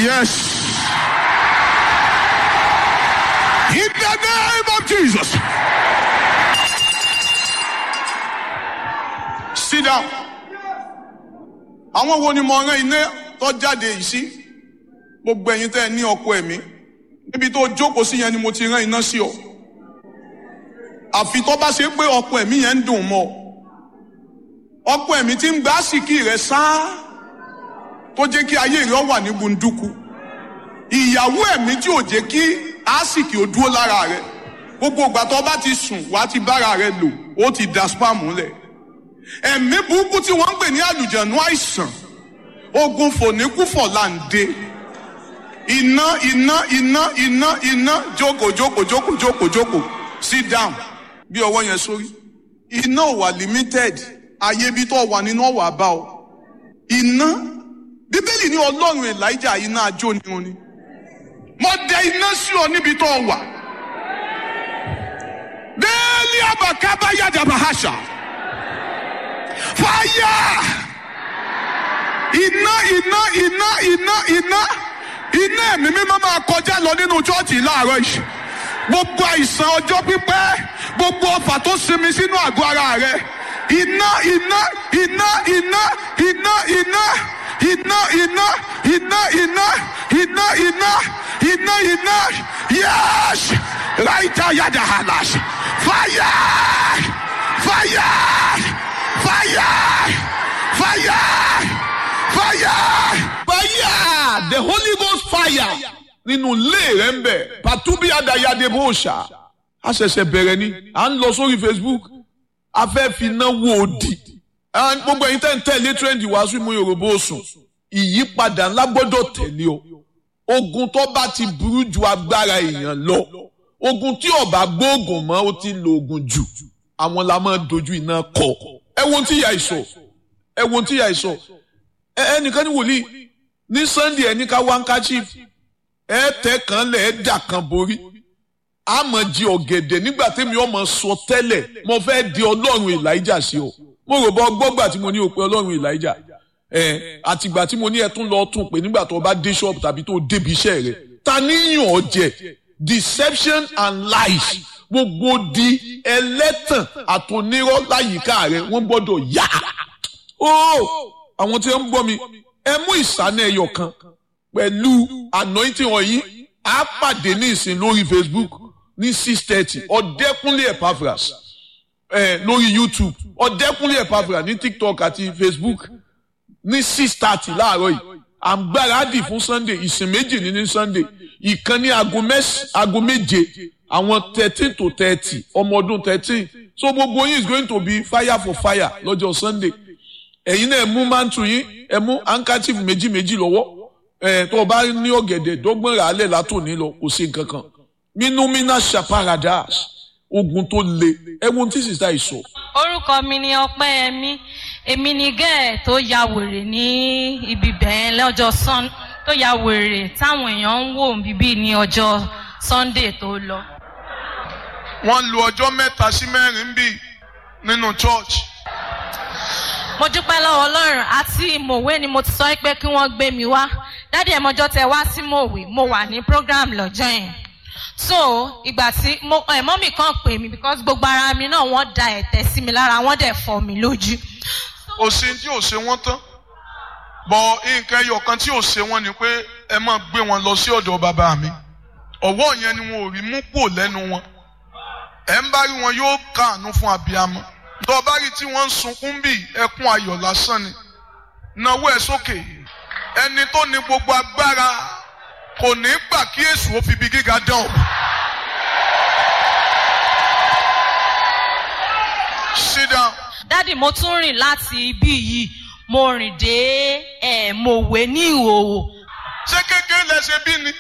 Yes. In the name of Jesus. Sit down. Àwọn wo ni mo rán iná tó jáde yìí sí? Gbogbo ẹ̀yin tẹ́ ẹ ní ọkọ ẹ̀mí. Níbi tó jókòó sí yẹn ni mo ti rán iná sí ọ. Àfi tó bá ṣe pé ọkọ ẹ̀mí yẹn ń dùn mọ́ ọ. Ọkọ ẹ̀mí tí ń gbá àsìkí rẹ̀ sáá tó jẹ́ kí ayé rẹ̀ wà ní gbunduku. Ìyàwó ẹ̀mí tí ò jẹ́ kí àsìkí ò dúró lára rẹ̀. Gbogbo ìgbà tó bá ti sùn wàá ti bára rẹ̀ lò ó ti da spam lẹ̀ ẹ̀mí burúkú tí wọ́n ń pè ní àlùjànnú àìsàn ogun fòníkúfọ̀ là ń dé iná iná iná iná iná jókòó jókòó jókòó jókòó jókòó sit down bí ọwọ́ yẹn sórí iná ò wà limited ayé bí tó wà nínú ọ̀wà bá ọ iná bíbélì ní ọlọ́run elijah iná ajó ni wọn ni mo dẹ iná sí ọ níbi tó wà bẹ́ẹ̀ni àbàkábá yàdàbà àṣà fire iná iná iná iná iná iná ẹ̀mí mímọ́ máa kọjá lọ nínú chọ́ọ̀chì láàárọ̀ yìí gbogbo àìsàn ọjọ́ pípẹ́ gbogbo ọfà tó sinmi sínú àgọ́ ara rẹ iná iná iná iná iná iná iná iná iná iná iná iná iná iná yes right ayada halas fire fire fire fire fire fire the holy ghost fire nínú ilé rẹ ń bẹ pàtúbí adayade bó ṣá a ṣẹ̀ṣẹ̀ bẹ̀rẹ̀ ni à ń lọ sórí facebook a fẹ́ fi iná wo òdì gbogbo ẹ̀yin tẹ́ ń tẹ̀lé trend wàásù mú yorùbá òsùn ìyípadà ńlá gbọ́dọ̀ tẹ̀lé o ogun tó bá ti burú ju agbára èèyàn lọ ogun tí ọba gbóògùn mọ́ ó ti lo ogun jù àwọn la máa dojú iná kọ ẹ wo tí ìyá ìsọ ẹ wo tí ìyá ìsọ ẹnìkan ní wòlíì ní sunday ẹni ká wáńkáchif ẹ tẹ kan lẹ ẹ dà kan borí àmọ́ jí ọ̀gẹ̀dẹ̀ nígbà tẹ́mi ọmọ sọ tẹ́lẹ̀ mo fẹ́ di ọlọ́run elijah sí ọ mo rò bọ gbọgbà tí mo ní o pé ọlọ́run elijah ẹ àtìgbà tí mo ní ẹ tún lọ tún pé nígbà tó o bá dé ṣọ́ọ̀bù tàbí tó o débi iṣẹ́ rẹ ta níyàn ọ jẹ deception and lies gbogbo di ẹlẹ́tàn àtònírọ́ láyìíká rẹ wọ́n gbọ́dọ̀ yá. ó àwọn tí wọ́n ń gbọ́ mi ẹ mú ìsànà ẹyọ kan pẹ̀lú anointing wọ̀nyí á pàdé ní ìsìn lórí facebook ní six thirty ọ̀dẹ́kúnlé epaphras ẹ lórí youtube ọ̀dẹ́kúnlé epaphras ní tiktok àti facebook ní six thirty láàárọ̀ yìí à ń gbáradì fún sunday ìsìn méjì ní ní sunday ìkan ní aago méje àwọn thirteen to thirty ọmọ ọdún thirteen so gbogbo yín is going to be fire for fire lọ́jọ́ sunday ẹ̀yin náà ẹ mú mantu yín ẹ mú handkerchief méjì méjì lọ́wọ́ ẹ̀ tó o bá ní ọ̀gẹ̀dẹ̀ dọ́gbọ́n rà á lẹ̀ látòní lọ kò sí nǹkan kan minumina shaparadas ogun tó le ẹ wo tí sísá yìí sọ. orúkọ mi ni ọpẹ́yẹmí èmi ni gẹ́ẹ̀ tó ya wèrè ní ibi bẹ́ẹ̀ lọ́jọ́ sun tó ya wèrè táwọn èèyàn ń wò bíbí ní ọjọ́ sunday tó lọ. wọ́n lu ọjọ́ mẹ́ta sí mẹ́rin bí nínú church. mo dúpẹ́ lọ́wọ́ ọlọ́run àti mòwe ni mo ti sọ pé kí wọ́n gbé mi wá dádì ẹ̀mọ́jọ́ tẹ wá sí mòwe mo wà ní program lọ́jọ́ yẹn so ìgbà tí ẹ̀mọ́ mi kàn pè mí because gbogbo ara mi náà wọ́n da ẹ̀tẹ̀ sí mi lára wọ́n dẹ̀ fọ́ mi lójú. òsín tí ò ṣe wọ́n tán bọ̀ nǹkan ẹyọ kan tí ò ṣe wọ́n ni pé ẹ máa gbé wọn lọ sí ọ̀dọ̀ bàbá mi ọ̀wọ́ yẹn ni wọn ò rí mú pò lẹ́nu wọn ẹ̀ ń bá rí wọn yóò káàánú fún abiyamọ tó bá rí tí wọ́n ń sunkún bí ẹkún ayọ̀ lásán ni náwó ẹ̀ sókè ẹni tó ní gbogbo agbára kò ní gbà kí èṣù ó fi ibi gíga dán o. sit down. dádì mo tún rìn láti ibí yìí mo rìn dé ẹ̀ mòwe ní ìhòòhò. ṣé kékeré lẹ ṣe bí ni.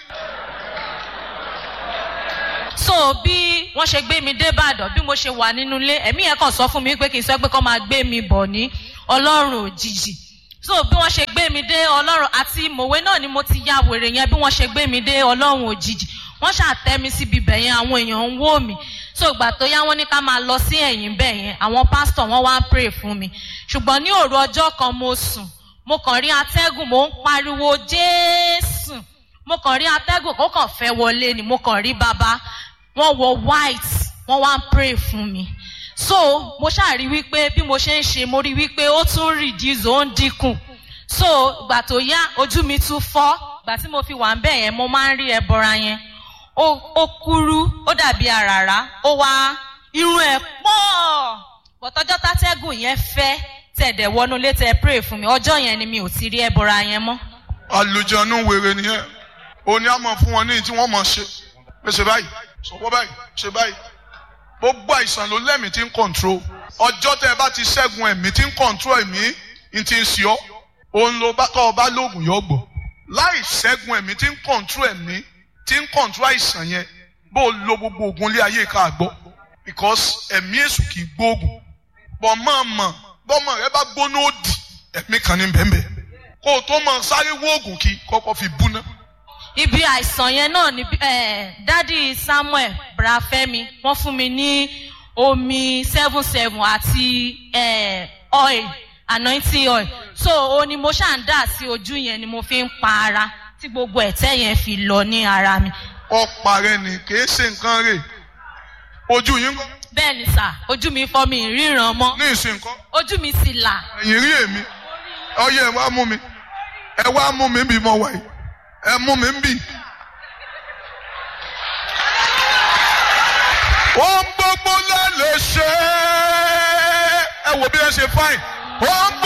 so bí wọ́n ṣe gbé mi dé ìbàdàn bí mo ṣe wà nínú ilé ẹ̀mí yẹn kàn sọ fún mi pé kì í sọ pé kọ́ máa gbé mi bọ̀ ní ọlọ́run òjijì so bí wọ́n ṣe gbé mi dé ọlọ́run àti mòwe náà ni mo ti ya wèrè yẹn bí wọ́n ṣe gbé mi dé ọlọ́run òjijì wọ́n ṣàtẹ́ mi síbi ibẹ̀ yẹn àwọn èèyàn ń wò mí so ìgbà tó yá wọ́n ní ká máa lọ sí ẹ̀yìn bẹ̀ yẹn àwọn pásítọ̀ wọ́n wá ń pray fún mi ṣùgbọ́n ní òru ọjọ́ kan mo sùn mo kàn rí atẹ́gùn mo ń pariwo jésù kàn rí atẹ́gùn kó kàn fẹ́ wọlé ni mo kàn rí bàbá wọ́n wọ white wọ́n wá ń pray fún mi so mo ṣáà rí wípé bí mo ṣe ń ṣe mo rí wípé ó tún reduce ó ń dínkù so ìgbà tó yá ojú mi tún fọ́ ìgbà tí mo fi wà ń bẹ̀ yẹn mo máa ń rí ẹbọra yẹn ó ó kúrú ó dàbí àràrá ó wá irun ẹ̀ pọ̀ bọ̀tọ́jọ́ tátẹ́gùn yẹn fẹ́ tẹ̀dẹ̀ wọnú létí ẹ pray fún mi ọjọ́ yẹn ni mi ò ti rí ẹbọra yẹn mọ́. àlùjọ̀nù wèrè nìyẹn òní àmọ̀ fún wọn ní tí wọ́n mọ̀ ṣe pé ṣe báyìí sọ̀wọ́ báyìí ṣe báyìí gbogbo àìsàn ló lẹ́mìí tí ń control ọjọ́ tẹ́ ẹ bá ti ṣẹ́gun ẹ̀mí tí ń control ẹ̀mí ń ti ń ṣe ọ́ òun ló bá tọ́ ọ bá lóògùn yọ gbọ́ láì ṣẹ́gun ẹ̀mí tí ń control ẹ̀mí tí ń control àìsàn yẹn bó o lo gbogbo oògùn ilé ayé ká gbọ́ because ẹ̀mí èṣù kì í gbóògùn bọ́ mọ̀ mọ̀ bọ́mọ rẹ bá gbóná òdì ẹ̀mí kan ní bẹ́ẹ̀ kó o tó mọ sáré wóògùn kí kọ́kọ́ fi búná. ibi àìsàn yẹn náà ni eh, dádì samuel brafẹ́mi wọ́n fún mi ní omi seven seven àti eh, oil anointing oil so o ni mo ṣáà ń dà sí ojú yẹn ni mo fi ń pa ara tí gbogbo ẹ̀tẹ́ yẹn fi lọ ní ara mi. ọ̀pá rẹ ni kì í ṣe nǹkan rè ojú yín kọ́ bẹ́ẹ̀ ni sà ojú mi fọ́ mi ìríran mọ́ ní ìsìn nǹkan ojú mi sì là. ẹ̀yìn rí èmi ọyẹ ẹ wá mú mi ẹ wá mú mi bí mo wà yìí ẹ mú mi bí. ohun gbogbo la lè ṣe é ẹ wò bí ẹ ṣe fáìn ohun gbogbo.